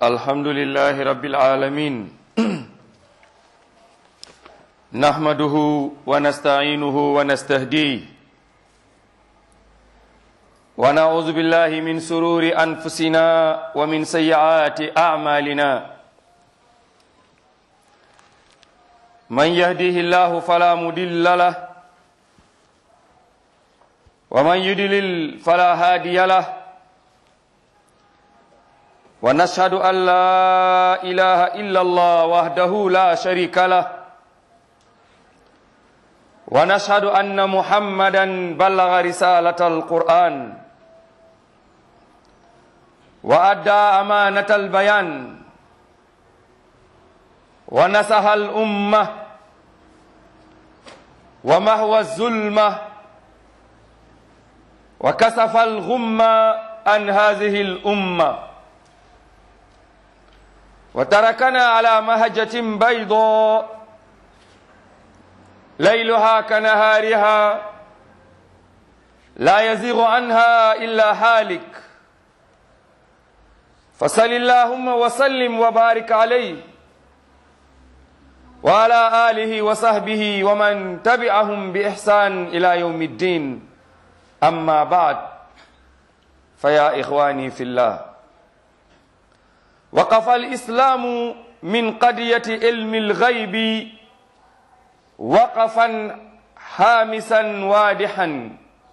الحمد لله رب العالمين نحمده ونستعينه ونستهديه ونعوذ بالله من سرور أنفسنا ومن سيئات أعمالنا من يهديه الله فلا مضل له ومن يضلل فلا هادي له ونشهد أن لا إله إلا الله وحده لا شريك له ونشهد أن محمدا بلغ رسالة القرآن وأدى أمانة البيان ونسح الأمة ومهوى الظلمة وكسف الغمة عن هذه الأمة وتركنا على مهجة بيضاء ليلها كنهارها لا يزيغ عنها إلا هالك فصل اللهم وسلم وبارك عليه وعلى آله وصحبه ومن تبعهم بإحسان إلى يوم الدين أما بعد فيا إخواني في الله وقف الإسلام من قضية علم الغيب وقفا حامسا واضحا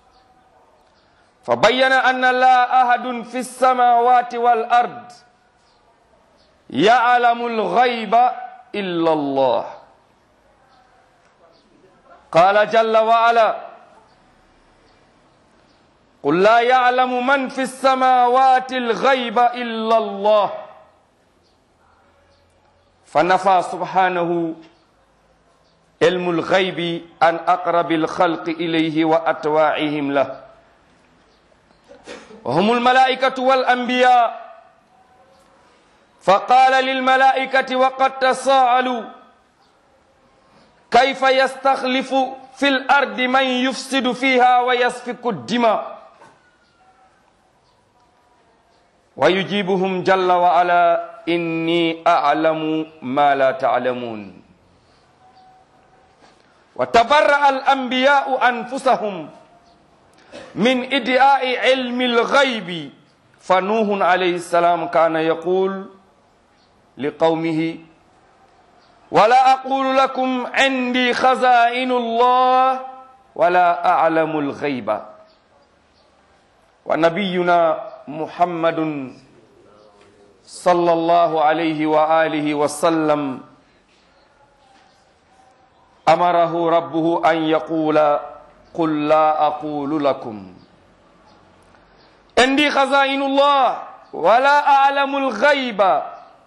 فبين أن لا أحد في السماوات والأرض يعلم الغيب إلا الله قال جل وعلا قل لا يعلم من في السماوات الغيب إلا الله فنفى سبحانه علم الغيب عن أقرب الخلق إليه وأتواعهم له وهم الملائكة والأنبياء فقال للملائكة وقد تساءلوا كيف يستخلف في الأرض من يفسد فيها ويسفك الدماء ويجيبهم جل وعلا إني أعلم ما لا تعلمون وتبرأ الأنبياء أنفسهم من إدعاء علم الغيب فنوح عليه السلام كان يقول لقومه ولا أقول لكم عندي خزائن الله ولا أعلم الغيب ونبينا محمد صلى الله عليه وآله وسلم أمره ربه أن يقول قل لا أقول لكم عندي خزائن الله ولا أعلم الغيب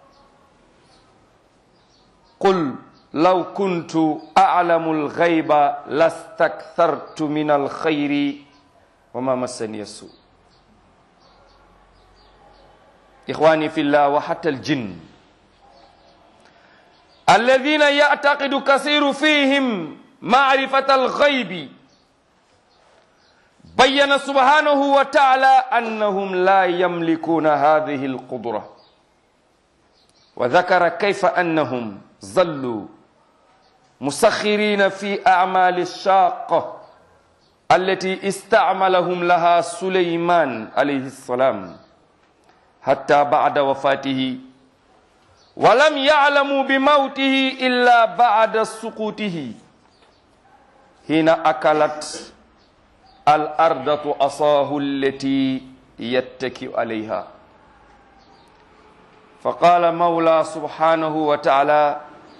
قل لو كنت أعلم الغيب لاستكثرت من الخير وما مسني السوء إخواني في الله وحتى الجن الذين يعتقد كثير فيهم معرفة الغيب بين سبحانه وتعالى أنهم لا يملكون هذه القدرة وذكر كيف أنهم ظلوا مسخرين في أعمال الشاقة التي استعملهم لها سليمان عليه السلام حتى بعد وفاته ولم يعلموا بموته إلا بعد سقوطه حين أكلت الأرض أصاه التي يتكئ عليها فقال مولى سبحانه وتعالى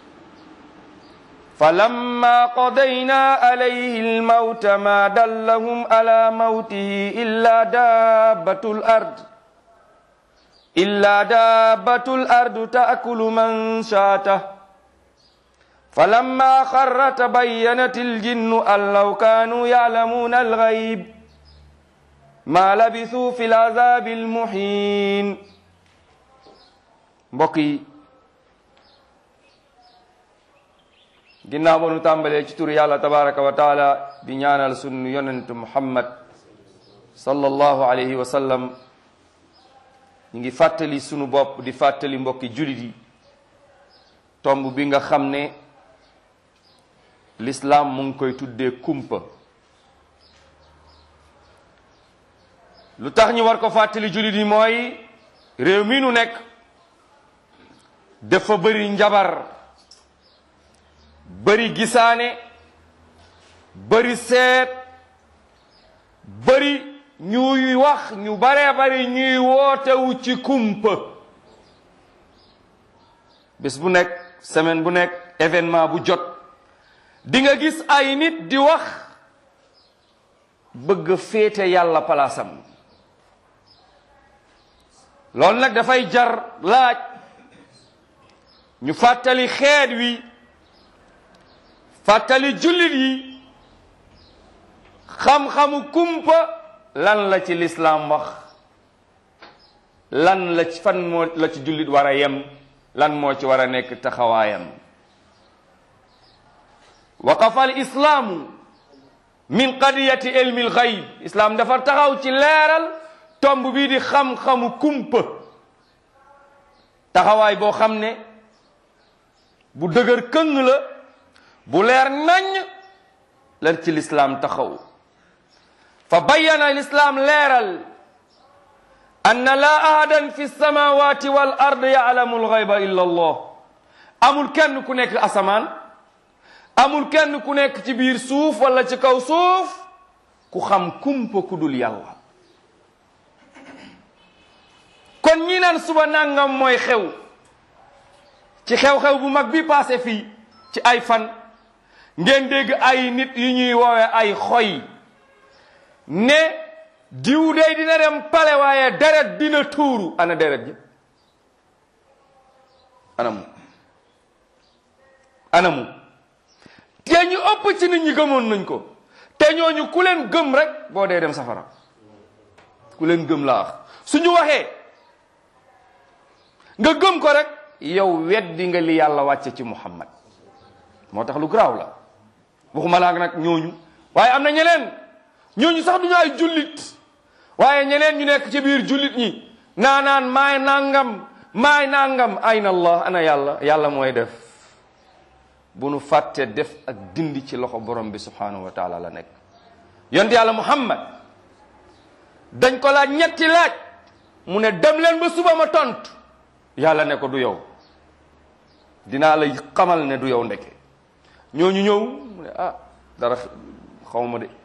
فلما قضينا عليه الموت ما دلهم على موته إلا دابة الأرض إلا دابة الأرض تأكل من شاته فلما خر تبينت الجن أن لو كانوا يعلمون الغيب ما لبثوا في العذاب المحين بقي ginnaaw ba nu tàmbalee ci tur yàlla tabaraka wa taala di ñaanal sunu yonent muhammad sallallahu alayhi wa sallam ñu ngi fàttali sunu bopp di fàttali mbokki jullit yi tomb bi nga xam ne lislaam mu ngi koy tuddee kumpa lu tax ñu war ko fàttali jullit yi mooy réew mi nu nekk dafa bëri njabar bëri gisaane bëri seet bëri ñuy wax ñu baree bari ñuy wootewu ci kumpa bés bu nekk semaine bu nekk événement bu jot di nga gis ay nit di wax bëgg féete yàlla palaasam loolu nag dafay jar laaj ñu fàttali xeet wi fàttali jullit yi xam-xamu kumpa lan la ci lislaam wax lan la ci fan moo la ci jullit war a yem lan moo ci war a nekk taxawaayam waqafa al islaamu min qadiyati ilmi al gayb islaam dafa taxaw ci leeral tomb bii di xam-xamu kumpa taxawaay boo xam ne bu dëgër këng la bu leer nañ lan ci lislaam taxaw fa bayyana lislaam leeral anna laa ahadan fi samawati wal ard yaalamu alxayba illa allah amul kenn ku nekk asamaan amul kenn ku nekk ci biir suuf wala ci kaw suuf ku xam kumpa ku dul yàlla kon ñi naan suba nangam mooy xew ci xew-xew bu mag bi passé fii ci ay fan ngeen dégg ay nit yu ñuy woowe ay xoy ne diw dey dina dem pale waaye deret dina tuuru ana deret ji anamu anamu te ñu ëpp ci nit ñi gëmoon nañ ko te ñooñu ku leen gëm rek boo dee dem safara ku leen gëm laa wax suñu waxee nga gëm ko rek yow weddi nga li yàlla wàcce ci muhammad moo tax lu garaaw la waxuma laa nag ñooñu waaye am na ñeneen ñooñu sax duñu ay jullit waaye ñeneen ñu nekk ci biir jullit ñi naanaan maay nangam maay nangam ayna allah ana yàlla yàlla mooy def bu nu fàtte def ak dindi ci loxo borom bi subhanahu wa taala la nekk yonte yàlla muhammad dañ ko laaj ñetti laaj mu ne dem leen ba suba ma tontu yàlla ne ko du yow dinaa la xamal ne du yow ndeke ñooñu ñëw mu ne ah dara xawma de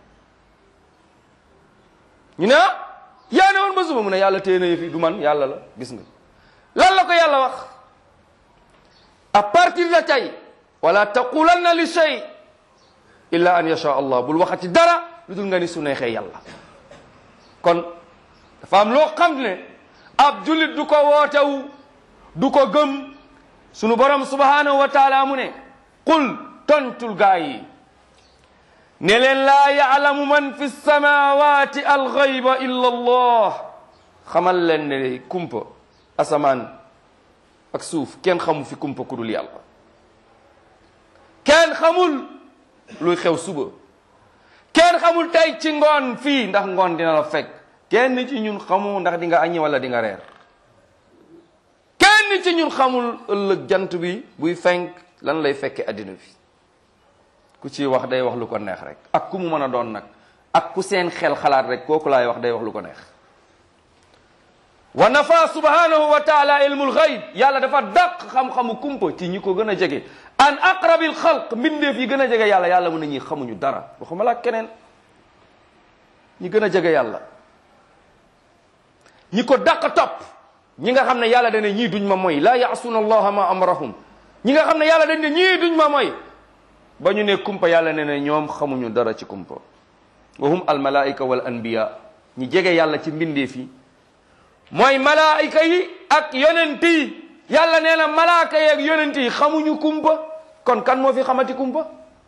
ñu ne ah yaa ne woon ba suba mu ne yàlla téye na yëfi du man yàlla la gis nga lan la ko yàlla wax à partir de tey wala taqulanna li shay illa an yasha allah bul waxati dara lu dul nga ni su neexee yàlla kon dafa am loo xam ne ab jullit du ko wootewu du ko gëm sunu borom subhanahu wa taala mu ne qul tontul gaa yi ne leen laa yaalamu man fi samawati alxayba illa allah xamal leen ne kumpa asamaan ak suuf kenn xamu fi kumpa ku dul yàlla kenn xamul luy xew suba kenn xamul tey ci ngoon fii ndax ngoon dina la fekk kenn ci ñun xamu ndax di nga añi wala di nga reer kenn ci ñun xamul ëllëg jant bi buy fenk lan lay fekke addina bi ku ciy wax day wax lu ko neex rek ak ku mu mën a doon nag ak ku seen xel xalaat rek kooku laay wax day wax lu ko neex wa nafa subhanahu wa taala ilmul xayb yàlla dafa dàq xam-xamu kumpa ci ñi ko gën a jege an aqrabil xalq mbindeef yi gën a jege yàlla yàlla mu ne ñi xamuñu dara waxuma la keneen ñi gën a jege yàlla ñi ko dàq topp ñi nga xam ne yàlla dane ñii duñ ma moy laa yaasuuna allaha ma amrahum ñi nga xam ne yàlla dañ ne ñii duñ ma moy ba ñu ne kumpa yàlla ne ne ñoom xamuñu dara ci kumpa wa hum al malaika wal anbiya ñi jege yàlla ci mbindeef yi mooy malaayika yi ak yonent yi yàlla nee na malaaka yi ak yonent yi xamuñu kumpa kon kan moo fi xamati kumpa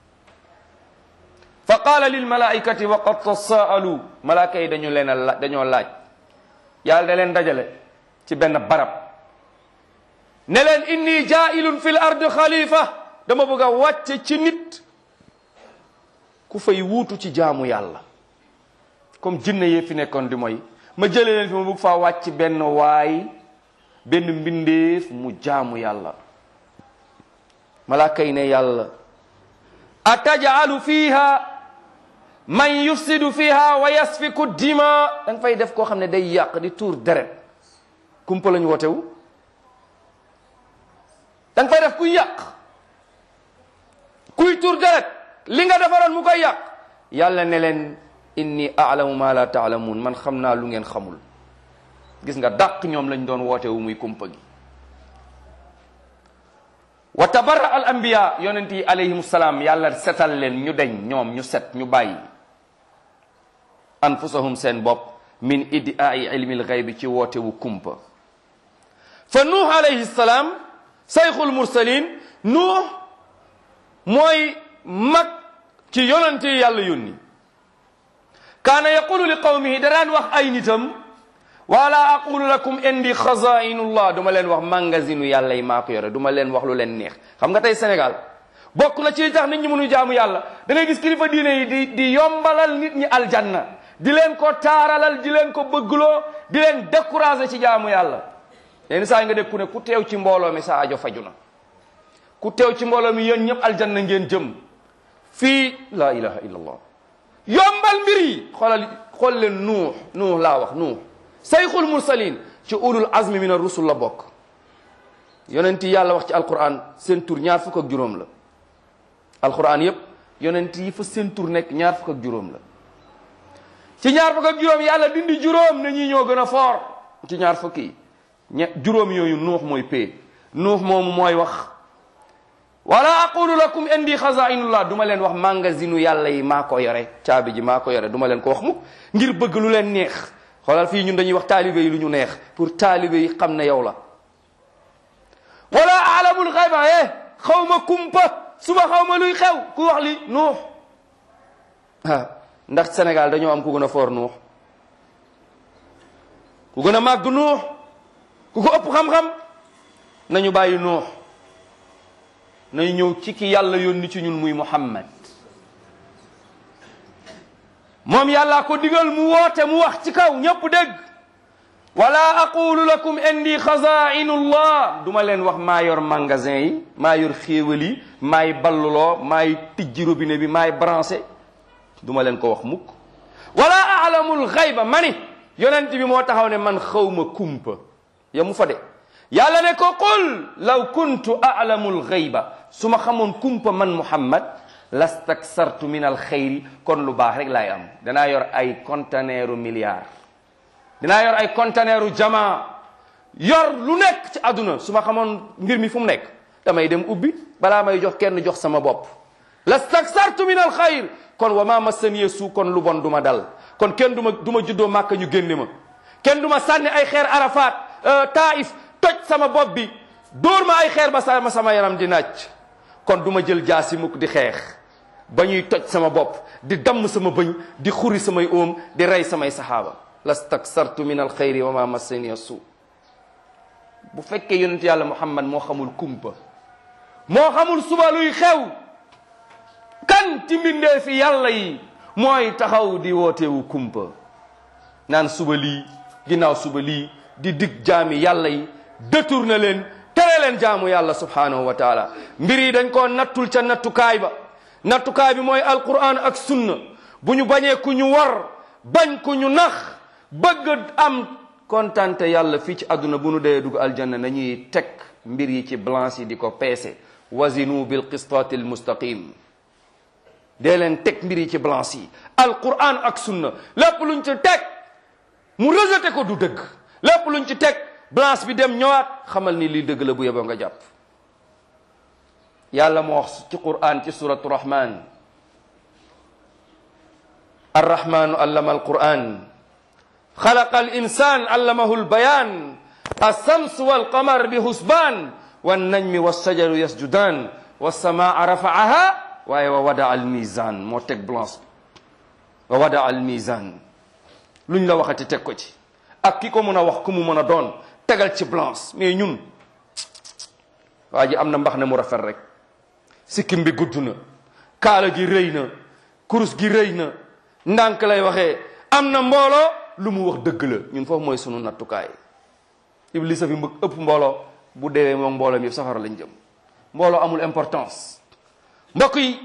fa qaala lil malaikati wa qad tasaalu malaaka yi dañu leen a la dañoo laaj yàlla da leen dajale ci benn barab ne leen inni jaailun fil ard xalifa dama bëgg a wàcce ci nit ku fay wuutu ci jaamu yàlla comme jinne yee fi nekkoon di mooy ma jëlee leen fi ma bëgg faa wàcc benn waay benn mbindeef mu jaamu yàlla malaaka yi ne yàlla atajalu fiha man yufsidu fiha wa yasfiku dima da nga fay def koo xam ne day yàq di tuur deret kumpa lañu wotewu da nga fay def kuy yàq kuy tuur deret li nga defaroon mu koy yàq yàlla ne leen inni alamu ma la taalamuun man xam naa lu ngeen xamul gis nga dàq ñoom lañ doon wootewu muy kumpa gi wa tabarra al anbiya yonent yi alayhim salaam yàlla setal leen ñu deñ ñoom ñu set ñu bàyyi anfusahum seen bopp min iddiaai ilmil xaybi ci wootewu kumpa fa nuux alayhi salaam sayxul mursalin nuux mooy mag ci yonent yi yàlla yónni kaana yaqulu li qawmihi da daan wax ay nitam wala aqulu lakum indi xazainullah duma leen wax magasinu yàlla yi maa ko yore duma leen wax lu leen neex xam nga tey Sénégal bokk na ci li tax nit ñi mënu jaamu yàlla da ngay gis kilifa diine yi di di yombalal nit ñi aljanna di leen ko taaralal di leen ko bëggloo di leen décourager ci jaamu yàlla yenn saa yi nga dégg ku ne ku teew ci mbooloo mi sa ajo faju na ku teew ci mbooloo mi yéen ñëpp aljanna ngeen jëm fii la ilaha illallah yombal mbir yi xoolal xool leen nuux nuux laa wax nuux sayxul mursalin ci ulul azmi min ar-rusul la bokk yonent yi yàlla wax ci alquran seen tur ñaar fukk ak juróom la alquran yépp yonent yi fa seen tur nekk ñaar fukk ak juróom la ci ñaar fukk ak juróom yàlla dindi juróom ne ñi ñoo gën a foor ci ñaar fukk yi ñe juróom yooyu nuux mooy pee nuux moomu mooy wax wala aqulu lakum indi xazainullah du ma leen wax magasinu yàlla yi maa ko yore caabi ji maa ko yore du ma leen ko wax mukk ngir bëgg lu leen neex xoolal fii ñun dañuy wax taalibe yi lu ñu neex pour taalibe yi xam ne yow la wala alamul xayba eh xaw ma kumpa suba xaw ma luy xew ku wax li nuux ah ndax Sénégal dañoo am ku gën a foor nuux ku gën a màgg nuux ku ko ëpp xam-xam nañu bàyyi nuux nañu ñëw ci ki yàlla yónni ci ñun muy Muhammad moom yàllaa ko digal mu woote mu wax ci kaw ñëpp dégg wala aqulu lakum indi xazainullah du ma leen wax maa yor magasin yi maa yor xéewal yi maay balluloo maay tijji robinet bi maay branché du ma leen ko wax mukk wala alamul xayba ma ni yonent bi moo taxaw ne man xawma kumpa ya mu fa de yàlla ne ko qul law kuntu alamul xayba su ma xamoon kumpa man muhammad lastaksartu min al xayri kon lu baax rek laay am danaa yor ay conteneuru milliard dinaa yor ay conteneuru jamaa yor lu nekk ci àdduna su ma xamoon mbir mi fu mu nekk damay dem ubbi balaa may jox kenn jox sama bopp lastaksartu min al xayr kon wa ma massaniya suu kon lu bon du ma dal kon kenn du ma du ma juddoo màkka ñu génne ma kenn du ma sànni ay xeer arafat taif toj sama bopp bi dóor ma ay xeer ba sama sama yaram di naaj kon du ma jël jaasi mukk di xeex ba ñuy toj sama bopp di damm sama bëñ di xuri samay óom di rey samay saxaaba lastaksartu min alxayri wa ma massaniya suu bu fekkee yonent yàlla muhammad moo xamul kumpa moo xamul suba luy xew kan ci mbindee fi yàlla yi mooy taxaw di wootewu kumpa naan suba lii ginnaaw suba lii di dig jaami yàlla yi détourné leen tere leen jaamu yàlla subhanahu wa taala mbir yi dañ koo nattul ca nattukaay ba nattukaay bi mooy alquran ak sunna bu ñu bañee ku ñu war bañ ku ñu nax bëgg am kontante yàlla fii ci àdduna bu nu dee dugg aljanna nañuy teg mbir yi ci balance yi di ko peese wazinu bil qistaati al mustaqim dee leen teg mbir yi ci balance yi alquran ak sunna lépp luñ ci teg mu rejeté ko du dëgg lépp luñ ci teg balance bi dem ñëwaat xamal ni lii dëgg la bu yeboo nga jàpp yàlla moo wax ci quran ci suratu rahman arrahmanu allama alquran xalaqa al insan allamahu albayan alshams walqamar bi husban wannajmi wassajaru yasjudan wassamaa rafaaha waaye wa wada al mizan moo teg balance bi wa wada al mizan luñ la waxati teg ko ci ak ki ko mën a wax ku mu mën a doon tegal ci balance mais ñun waa ji am na mbax ne mu rafet rek sikkim bi gudd na kaala gi rëy na kurus gi rëy na ndànk lay waxee am na mbooloo lu mu wax dëgg la ñun foofu mooy sunu nattukaay iblis a fi mbëgg ëpp mbooloo bu deewee moom mbooloo mi safara lañ jëm mbooloo amul importance mbokk yi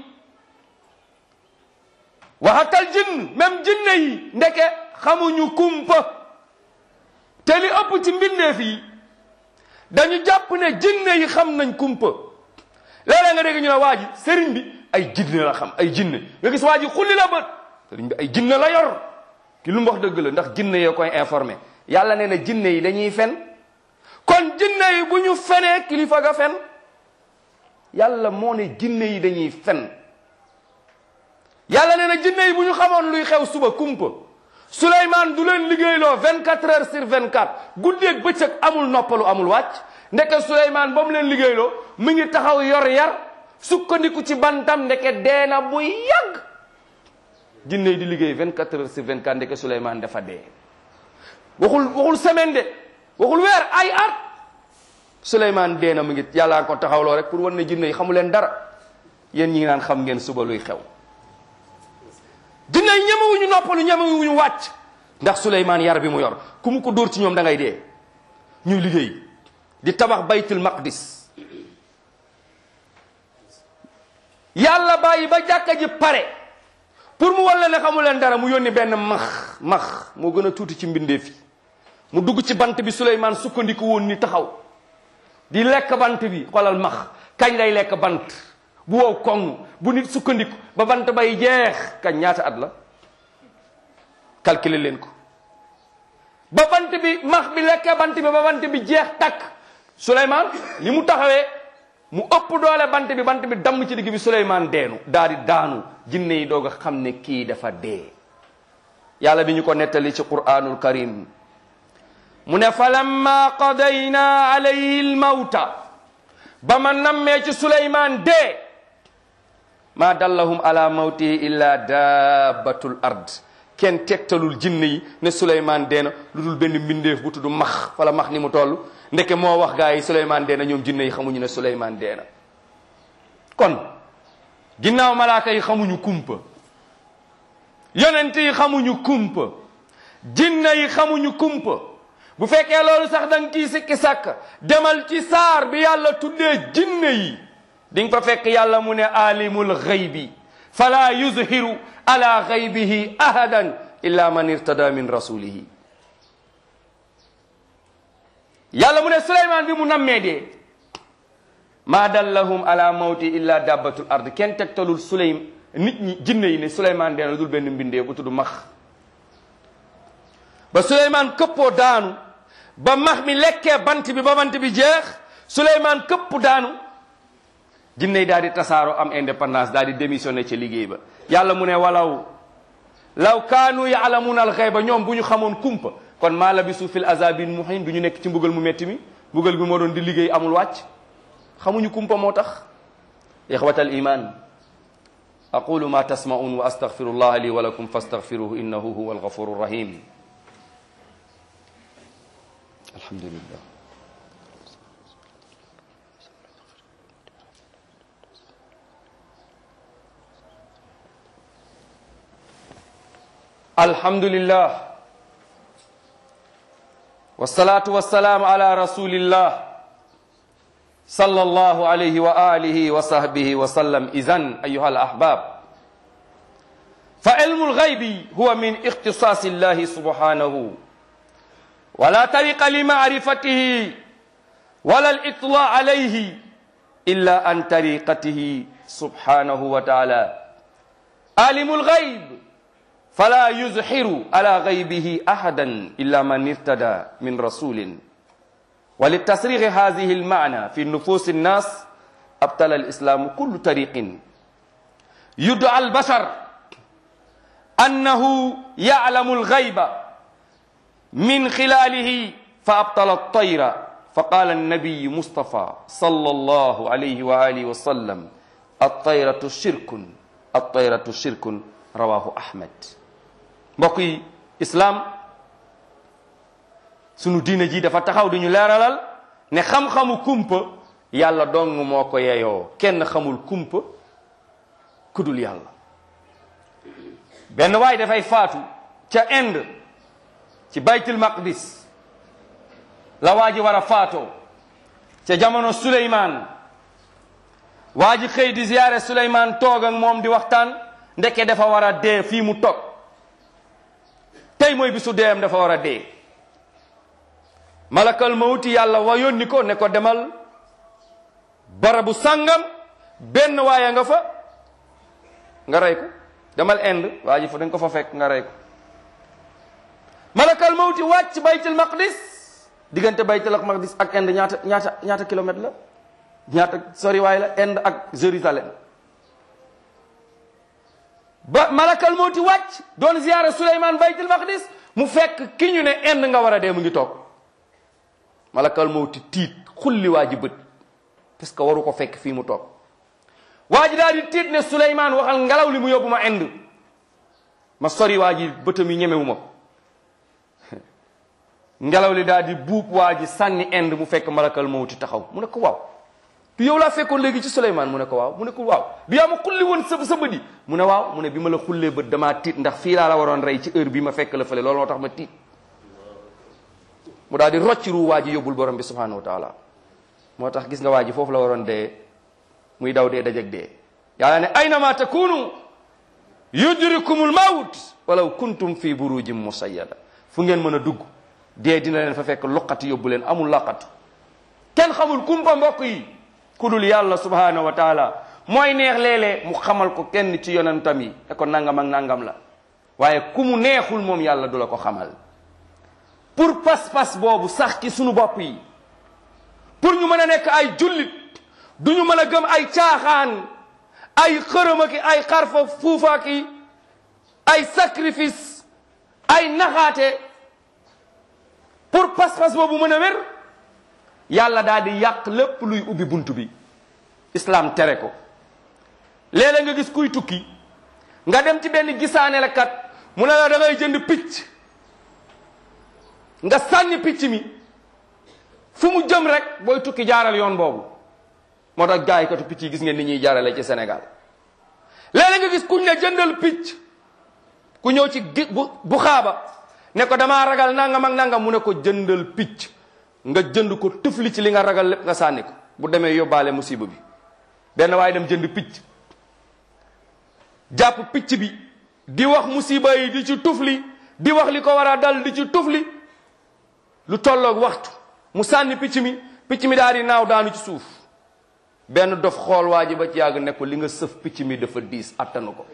waxatal jinn même jinne yi ndeke xamuñu kumpa te li ëpp ci mbindeef yi dañu jàpp ne jinne yi xam nañ kumpa léeg-léeg nga dégg ñu ne waa ji sëriñ bi ay jinne la xam ay jinne nga gis waa ji xulli la bët sëriñ bi ay jinne la yor ki lu mu wax dëgg la ndax jinne yoo koy informé yàlla nee na jinne yi dañuy fen kon jinne yi bu ñu fenee kilifa ga fen yàlla moo ne jinne yi dañuy fen yàlla nee na jinne yi bu ñu xamoon luy xew suba kumpa Souleymane du leen liggéeyloo 24 heures sur 24 guddeeg bëccëg amul noppalu amul wàcc ndeke Souleymane ba mu leen liggéeyloo mu ngi taxaw yor yar sukkandiku ci bantam ndeke deena bu yàgg jinne yi di liggéey 24 heures sur 24 ndeke Souleymane dafa dee waxul waxul semaine de waxul weer ay at Souleymane dee na mu ngi yàllaa ko taxawloo rek pour wan ne jinne yi xamu leen dara yéen ñi ngi naan xam ngeen suba luy xew jinne yi ñemewuñu noppalu ñemewuñu wàcc ndax Souleymane yar bi mu yor ku mu ko dóor ci ñoom da ngay dee ñuy liggéey di tabax baytul maqdis yàlla bàyyi ba jàkka ji pare pour mu walla ne xamu leen dara mu yónni benn max max moo gën a tuuti ci mbindeef yi mu dugg ci bant bi Souleymane sukkandiku woon ni taxaw di lekk bant bi xoolal max kañ lay lekk bant bu wow koŋ bu nit sukkandiku ba bant bay jeex kañ ñaata at la calculer leen ko ba bant bi max bi lekkee bant bi ba bant bi jeex takk Souleymane li mu taxawee mu ëpp doole bant bi bant bi damm ci digg bi Souleymane deenu daal di daanu jinne yi doog a xam ne kii dafa dee yàlla bi ñu ko nettali ci quraanul karim mu ne falamma qadayna alayhi almawta ba ma nammee ci Souleymane dee ma dallahum ala mawtihi illa dabbatul ard kenn tegtalul jinne yi ne Souleymane dee na lu dul benn mbindeef bu tudd max wala max ni mu toll ndeke moo wax gaa yi Souleymane dee na ñoom jinne yi xamuñu ne Souleymane dee na kon ginnaaw malaaka yi xamuñu kumpa yonent yi xamuñu kumpa jinne yi xamuñu kumpa bu fekkee loolu sax da nga kii sikki sàkk demal ci saar bi yàlla tuddee jinne yi di nga fa fekk yàlla mu ne alimul xaybi fala yuzhiru ala xaybihi ahadan illa man irtada min rasulihi yàlla mu ne Souleymane bi mu nammee dee maa dallahum ala mawti illa dabbatul ard kenn tegtalul Souleym nit ñi jinne yi ne Souleymane dee na dul benn mbindee bu tudd max ba Souleymane këppoo daanu ba max mi lekkee bant bi ba bant bi jeex Souleymane këpp daanu jinne yi daal di tasaaroo am indépendance daal di démissionné ci liggéey ba yàlla mu ne walaw law kaanu yaalamuuna alxayba ñoom bu ñu xamoon kumpa kon maa labisu fil azabin muhin du ñu nekk ci mbugal mu metti mi mbugal bi moo doon di liggéey amul wàcc xamuñu kumpa moo tax ixwata al iman aqulu ma tasmaun wa astaghfiru llah li wa lakum fastaghfiruhu innahu huwa alghafuru rahim alhamdulillah alhamdulillah wassalatu wassalamu ala rasulillah sallallahu alayhi wa alihi wa sahbihi wa sallam izan ayuha alahbab fa ilmu lghaybi huwa min ikhtisasi llahi subhanahu wala tariqa limacrifatihi wala alitla alayhi illa an tariqatihi subhanahu wa taala alimu lghayb فلا يزحر على غيبه احدا الا من ارتدى من رسول وللتصريح هذه المعنى في نفوس الناس ابطل الاسلام كل طريق يدعى البشر انه يعلم الغيب من خلاله فابطل الطير فقال النبي مصطفى صلى الله عليه واله وسلم الطيره شرك الطيره شرك رواه احمد mbokk yi islaam sunu diine ji dafa taxaw di ñu leeralal ne xam-xamu kumpa yàlla dong moo ko yeyoo kenn xamul kumpa kudul yàlla benn waay dafay faatu ca Inde ci baytul maqdis la waa ji war a faatoo ca jamono Suleymaan waa ji xëy di ziyaare Suleymaan toog ak moom di waxtaan ndeke dafa war a dee fii mu toog tey mooy bisu deeyam dafa war a dee malakal mawti yàlla wa yónni ko ne ko demal barabu sàngam benn waaye nga fa nga rey ko demal Inde waa ji fa dañ ko fa fekk nga rey ko malakal mawti wàcc baytul maqdis diggante baytul maqdis ak Inde ñaata ñaata ñaata kilomètre la ñaata soriwaay la Inde ak Jérusalem ba malakal mawti wàcc doon ziyaara Suleymaan baytul maqdis mu fekk ki ñu ne Inde nga war a dee mu ngi toog malakal mawti tiit xulli waa ji bët parce que waru ko fekk fii mu toog waa ji daal di tiit ne Suleymaan waxal ngelaw li mu yóbbu ma Inde ma sori waa ji bëtam yi ñemewu ma ngelaw li daal di buub waa ji sànni Inde mu fekk malakal mawti taxaw mu ne ko waaw du yow laa fekkoon léegi ci Suleymaan mu ne ko waaw mu ne ko waaw du yaa ma xulli woon sa sa bët yi mu ne waaw mu ne bi ma la xullee bët damaa tiit ndax fii laa la waroon rey ci heure bi ma fekk la fële loolu moo tax ma tiit mu daal di rocci ruu waa ji yóbbul borom bi subhanahu wa taala moo tax gis nga waa ji foofu la waroon dee muy daw dee dajeg dee yàlla ne aynama takunu yudrikumul mawt walaw kuntum fi burujin musayyada fu ngeen mën a dugg dee dina leen fa fekk luqati yóbbu leen amul laqatu kenn xamul kumpa mbokk yi ku dul yàlla subhanahu wa taala mooy neex léeg-léeg mu xamal ko kenn ci yonentam yi ne ko nangam ak nangam la waaye ku mu neexul moom yàlla du la ko xamal pour pas-pas boobu sax ci sunu bopp yi pour ñu mën a nekk ay jullit du ñu mën a gëm ay caaxaan ay xërëma ki ay xarfa fuufa ki ay sacrifice ay naxaate pour pas-pas boobu mën a wér yàlla daal di yàq lépp luy ubbi bunt bi islam tere ko léeg-léeg nga gis kuy tukki nga dem ci benn gisaane la kat mu ne la da ngay jënd picc nga sànni picc mi fu mu jëm rek booy tukki jaaral yoon boobu moo tax gars yi katu picc yi gis ngeen ni ñuy jaarale ci Sénégal léeg-léeg nga gis kuñ ne jëndal picc ku ñëw ci gi bu bu xaaba ne ko damaa ragal nangam ak nangam mu ne ko jëndal picc nga jënd ko tëfli ci li nga ragal lépp nga sànni ko bu demee yóbbaale musiba bi benn waaye dem jënd picc jàpp picc bi di wax musiba yi di ci tufli di wax li ko war a dal di ci tufli lu tolloog waxtu mu sànni picc mi picc mi daal di naaw daanu ci suuf benn dof xool waa ji ba ci yàgg ne ko li nga sëf picc mi dafa diis attanu ko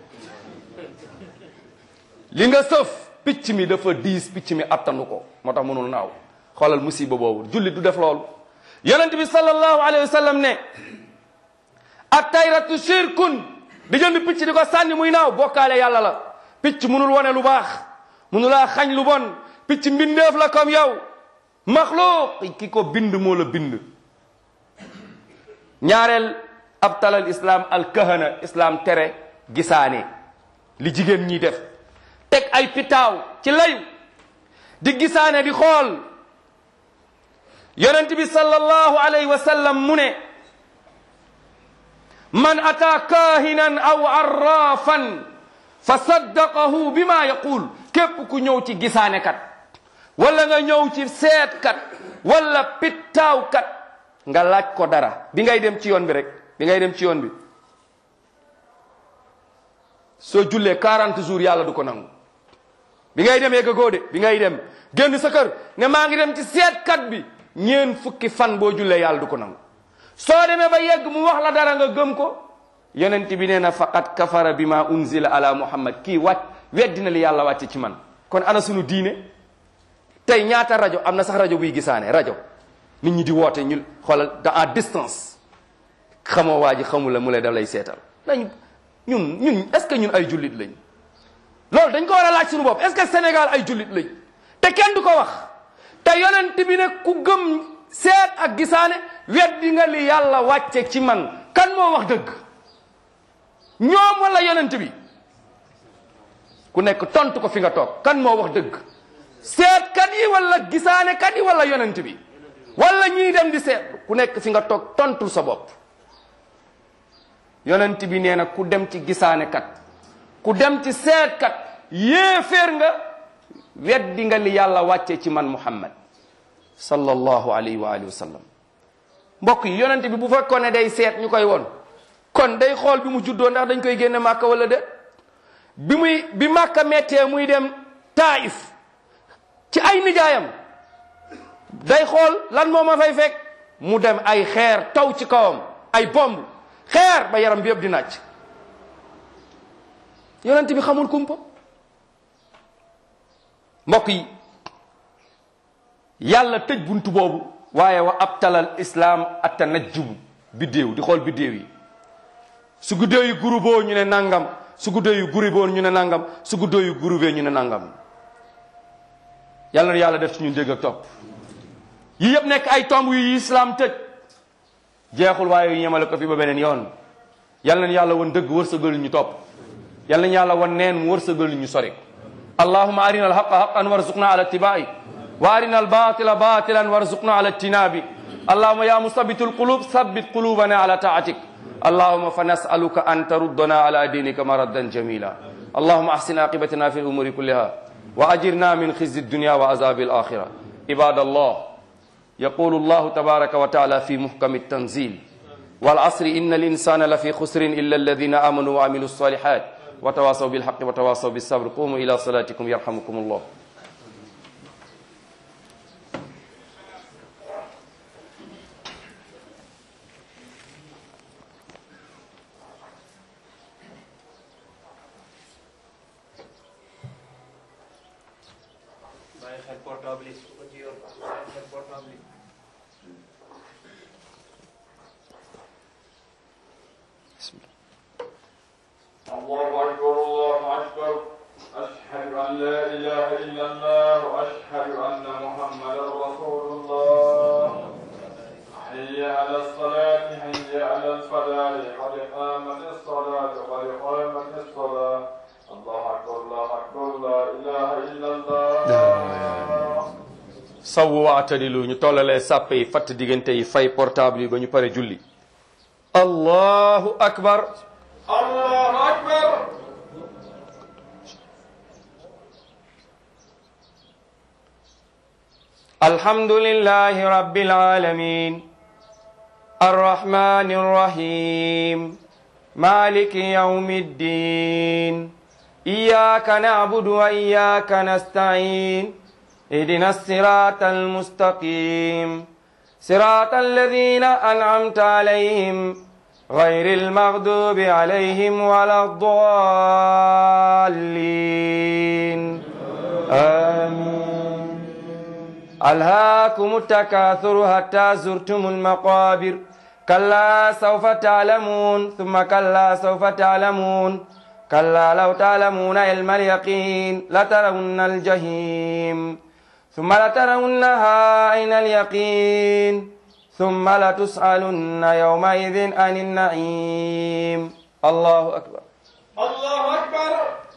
li nga sëf picc mi dafa diis picc mi attanu ko moo tax mënul naaw xoolal musiba boobu jullit du def loolu yonent bi sallallahu alayhi wa sallam ne ak tayratu shirkun di jënd picc di ko sànni muy naaw bokkaale yàlla la picc mënul wane lu baax mënulaa xañ lu bon picc mbindeef la comme yow maxluuq ki ko bind moo la bind ñaareel ab talal islam al kahana islam tere gisaane li jigéen ñi def teg ay pitaaw ci layu di gisaane di xool yonent bi sallallahu alayhi wa sallam mu ne man ata kahinan aw arrafan fa saddaqahu bima yaqul képp ku ñëw ci gisaanekat wala nga ñëw ci seetkat wala pittaawkat nga laaj ko dara bi ngay dem ci yoon bi rek bi ngay dem ci yoon bi soo jullee 40 jours yàlla du ko nangu bi ngay dem yegg góode bi ngay dem génn sa kër ne maa ngi dem ci seetkat bi ñeen fukki fan boo jullee yàlla du ko nangu soo demee ba yegg mu wax la dara nga gëm ko yonent bi nee na faqad kafara bima unzila ala muhammad kii wàcc weddina li yàlla wàcce ci man kon ana sunu diine tey ñaata rajo am na sax rajo buy gisaane rajo nit ñi di woote ñu xoolal da à distance xamoo waa ji xamul la mu lay daf lay seetal nañ ñun ñun est ce que ñun ay jullit lañ loolu dañ ko war a laaj suñu bopp est ce que Sénégal ay jullit lañ te kenn du ko wax te yonent bi ne ku gëm seet ak gisaane weddi nga li yàlla wàcce ci man kan moo wax dëgg ñoom wala yonent bi ku nekk tontu ko fi nga toog kan moo wax dëgg seetkat yi wala gisaane kat yi wala yonent bi wala ñii dem di seet ku nekk fi nga toog tontul sa bopp yonent bi nee na ku dem ci gisaane kat ku dem ci seetkat yéeféer nga weddi nga li yàlla wàcce ci man muhammad sallallahu alayhi wa alihi wa sallam mbokk yi yonente bi bu fekkoon ne day seet ñu koy woon kon day xool bi mu juddoo ndax dañ koy génne màkka wala de bi muy bi màkka mettee muy dem taif ci ay nijaayam day xool lan moo ma fay fekk mu dem ay xeer taw ci kawam ay bomb xeer ba yaram bi yëpp di nàcc yonent bi xamul kumpa mbokk yi yàlla tëj buntu boobu waaye wa abtalal islam atta najjubu biddéew di xool biddéew yi su guddee yu guruboo ñu ne nangam su guddee yu guruboo ñu ne nangam su guddee yu gurubee ñu ne nangam yàlla na yàlla def ci ñun dégg ak topp yi yëpp nekk ay tomb yu islam tëj jeexul waaye yu ñemale ko fi ba beneen yoon yàlla na yàlla won dëgg wërsëgal ñu topp yàlla na yàlla won neen mu wërsëgal ñu sori allahuma arina alhaqa haqan warzuqna ala ittibai wa arina albatila batilan warzuqna ala ijtinabi allahuma ya musabitu alqulub sabbit qulubana ala taatik اللهم فنسألك أن تردنا على دينك مردا جميلا اللهم أحسن عاقبتنا في الأمور كلها وأجرنا من خزي الدنيا وعذاب الآخرة عباد الله يقول الله تبارك وتعالى في محكم التنزيل والعصر إن الإنسان لفي خسر إلا الذين آمنوا وعملوا الصالحات وتواصوا بالحق وتواصوا بالصبر قوموا إلى صلاتكم يرحمكم الله bàyyi xel portable yi su ko ci yor bàyyi xel portable yi الله أكبر الله أكبر أشهد أن لا إله إلا الله وأشهد أن محمدا رسول الله حي على الصلاة حي على الفلاح قد قامت الصلاة قد قامت الصلاة الله أكبر الله أكبر لا إله إلا الله sawwu wa atadilu ñu tollalee sàppe yi fatt diggante yi fay portable yi ba ñu pare julli allahu akbar الله أكبر الحمد لله رب العالمين الرحمن الرحيم مالك يوم الدين إياك نعبد وإياك نستعين اهدنا الصراط المستقيم صراط الذين أنعمت عليهم غير المغضوب عليهم ولا الضالين آمين ألهاكم التكاثر حتى زرتم المقابر كلا سوف تعلمون ثم كلا سوف تعلمون كلا لو تعلمون علم اليقين لترون الجحيم ثم لترونها عين اليقين ثم لتسألن يومئذ عن النعيم الله أكبر الله أكبر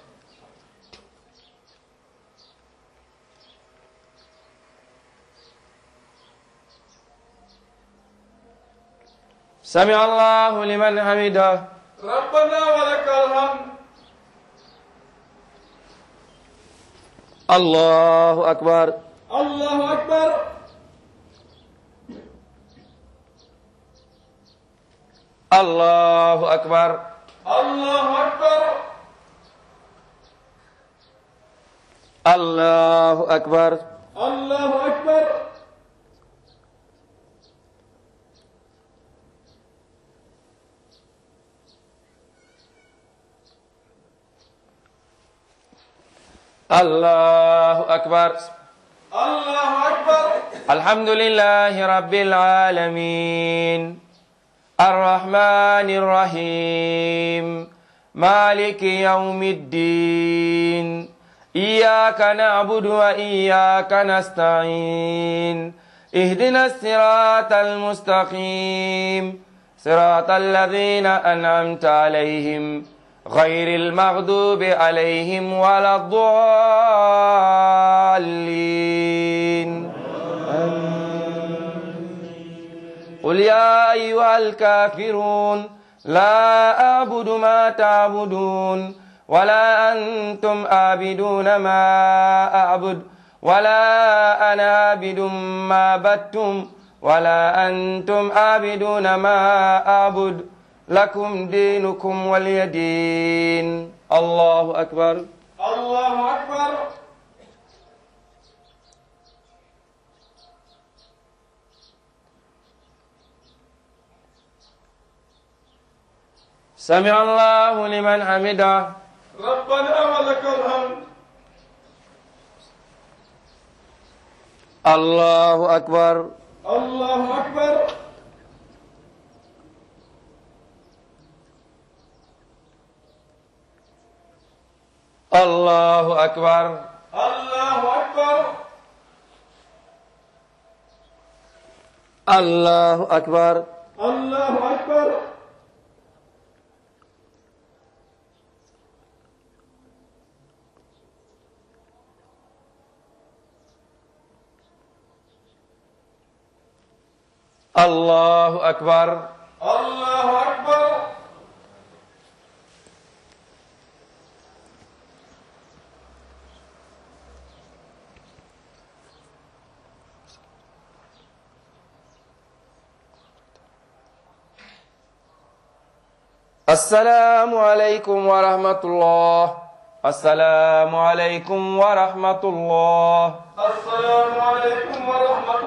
سمع الله لمن حمده ربنا ولك الحمد الله أكبر الله أكبر الله أكبر الله أكبر الله أكبر الله أكبر الله أكبر الله أكبر الحمد لله رب العالمين الرحمن الرحيم مالك يوم الدين إياك نعبد وإياك نستعين اهدنا الصراط المستقيم صراط الذين أنعمت عليهم غير المغضوب عليهم ولا الضالين قل يا أيها الكافرون لا أعبد ما تعبدون ولا أنتم آبدون ما أعبد ولا أنا عابد ما عبدتم ولا أنتم آبدون ما أعبد لكم دينكم ولي دين الله أكبر الله أكبر سمع الله لمن حمده ربنا ولك الحمد الله أكبر الله أكبر الله أكبر الله أكبر الله أكبر الله أكبر الله أكبر الله أكبر السلام عليكم ورحمة الله السلام عليكم ورحمة الله السلام عليكم ورحمة